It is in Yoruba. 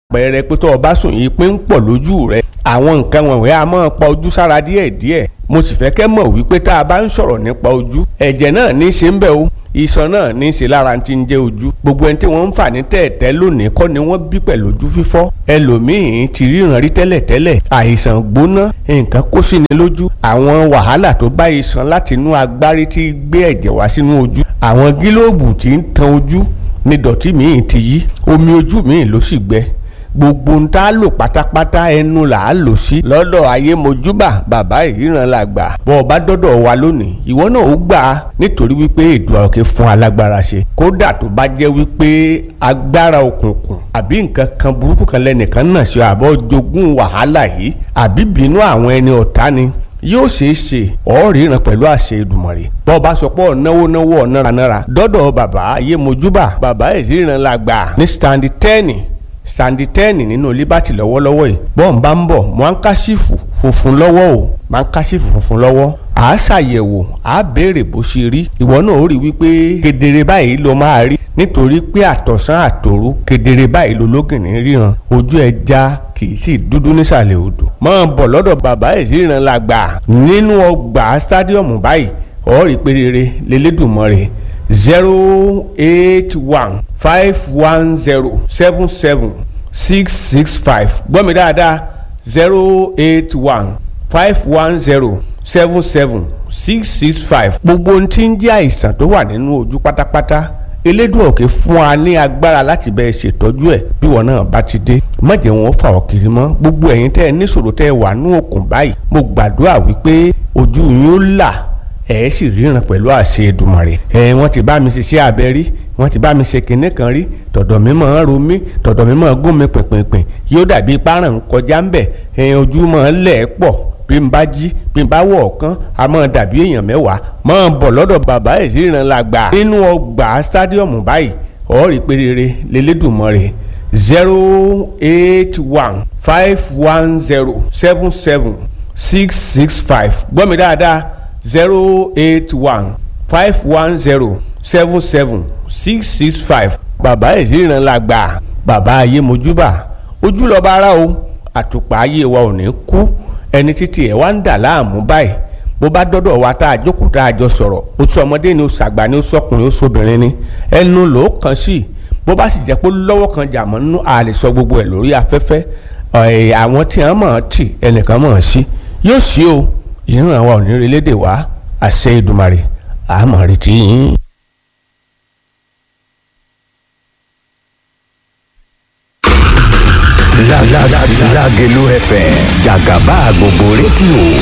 àpẹẹrẹ pé tó o bá sùn yìí pé ń pọ̀ lójú rẹ àwọn nǹkan wọ̀nyí a máa pa ojú sára díẹ̀díẹ̀ mo sì fẹ́ kẹ́ mọ̀ wípé tá a bá ń sọ̀rọ̀ nípa ojú ẹ̀jẹ̀ náà ní í ṣe ń bẹ̀ o iṣan náà ní í ṣe lára ti ń jẹ́ ojú gbogbo ẹni tí wọ́n ń fà ní tẹ̀ẹ̀tẹ́ lónìí kọ́ ni wọ́n bí pẹ̀lú ojú fífọ́ ẹlòmíín ti ríran rí tẹ́lẹ̀tẹ́lẹ̀ àìsàn gbóná nǹkan kó sí ni lójú àwọn wàhálà tó bá iṣan láti inú agbárí tí gbé ẹ̀jẹ̀ wá sínú ojú àwọn gílóòbù tí ń tan ojú ní dọ̀tí míì ti yí omi ojú míì ló sì gbẹ gbogbo ń tá a lò pátápátá ẹnu là á lò sí. lọ́dọ̀ ayé mojúbà bàbá ìríran la gbà. bọ́ ọ bá dọ́dọ̀ wa lónìí ìwọ náà ó gbà á nítorí wípé èdè ọ̀kẹ́ fún alágbára ṣe. kódà tó bá jẹ́ wípé agbára òkùnkùn àbí nǹkan kan burúkú kan lẹ́nìkan náà ṣe àbọ̀ jogún wàhálà yìí àbí bínú àwọn ẹni ọ̀tá ni yóò ṣeé ṣe ọ̀ọ́rìíràn pẹ̀lú àṣẹ Èdùmàrè bọ́ ọ bá sọ pé ọ̀náwó náwó ọ̀náranára dọ́dọ̀ bàbá ayé mojúbà bàbá ìríran la gbà ní standi tẹ́ẹ̀nì sandi tẹ́ẹ̀nì nínú liberty lọ́wọ́lọ́wọ́ yìí bọ́ọ̀n bá ń bọ̀ wọ́n á kásífù funfun lọ́wọ́ o máa ń kásífù funfun lọ́wọ́ à á ṣàyẹ̀wò à á béèrè bó ṣe rí ìwọ náà ó rí wípé kedere báyìí ló máa rí nítorí pé àtọ̀sán àtòru kedere báyìí ló lógìnrín ríran ojú ẹja kì í sì dúdú nísàlẹ̀ odò máa bọ̀ lọ́dọ̀ bàbá ìríran la gbà nínú ọgbà stadium báyìí ọ̀ọ́rì pé rere lélẹ́dùnmọ́ zero eight one five one zero seven seven six six five gbọ́ mi dáadáa zero eight one five one zero seven seven six six five. gbogbo ohun tí ń jẹ́ àìsàn tó wà nínú ojú pátápátá elédùn òkè fún wa ní agbára láti bẹ́ẹ̀ ṣètọ́jú ẹ̀ bí wọn náà bá ti dé má jẹ́ wọn fà ọ́ kiri mọ́ gbogbo ẹ̀yin tẹ́ ẹ níṣòro tẹ́ ẹ wà ní òkun báyìí mo gbàdúrà wípé ojú yín ó là ẹ sì ríran pẹ̀lú àṣẹ Èdùmàrè ẹ wọ́n ti bá mi ṣiṣẹ́ abẹ rí wọ́n ti bá mi ṣe kinní kan rí tọ̀dọ̀ mi máa ń ro mí tọ̀dọ̀ mi máa ń gún mi pìnpìnpìn yóò dàbí páràn ń kọjá ń bẹ̀ ẹ ojú máa ń lẹ̀ ẹ́ pọ̀ bí n bá jí bí n bá wọ̀ ọ̀kan a máa dàbí èèyàn mẹ́wàá máa bọ̀ lọ́dọ̀ bàbá ìríran la gbà nínú ọgbà stadium báyìí ọ̀ọ́rì pé rere lélẹ́dùnmọ́re zero eight one five one zero seven seven six six five gbọ́ mi dáadáa zero eight one five one zero seven seven six six five bàbá ìríran la gbà bàbá ayé mojúbà ojú lọ́ba ara o àtùpà ayé wa ò ní kú ẹni títí ẹ̀ wá ń dà láàmú báyìí bó bá dọ́dọ̀ wa tá a jókòó tá a jọ sọ̀rọ̀ oṣù ọmọdé ni oṣù àgbà ni oṣù ọkùnrin oṣù obìnrin ni ẹnu ló kàn sí bó bá sì jẹ́ pé lọ́wọ́ kan jà mọ́ nínú a lè sọ gbogbo ẹ̀ lórí afẹ́fẹ́ àwọn tí wọ́n mọ̀ ọ́n tì ẹnìkan mọ̀ ọ́n sí yóò sí o ìran wa ò ní relédè wá àṣẹ Èdùmàrè àmọ́ retí yín. Lágẹ̀lú FM jàgàbá gbogbo rédíò.